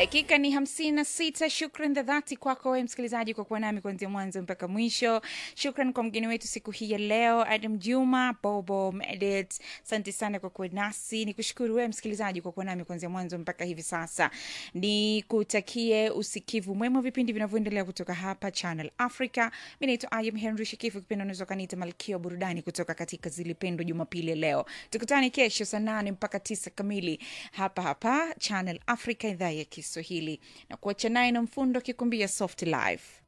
dakika ni hamsini na sita shukran za dhati kwako we msikilizaji kwa kuwa nami kuanzia mwanzo mpaka mwisho shukran kwa mgeni wetu siku hii ya leo adam juma bobo medit asante sana kwa kuwa nasi ni kushukuru wewe msikilizaji kwa kuwa nami kuanzia mwanzo mpaka hivi sasa ni kutakie usikivu mwema wa vipindi vinavyoendelea kutoka hapa channel africa mi naitwa ayam henry shikifu kipindi unaweza ukaniita malkia wa burudani kutoka katika zilipendwa jumapili ya leo tukutane kesho saa nane mpaka tisa kamili hapa hapa channel africa idhaa ya kiswahili na kuacha naye na mfundo akikumbia soft life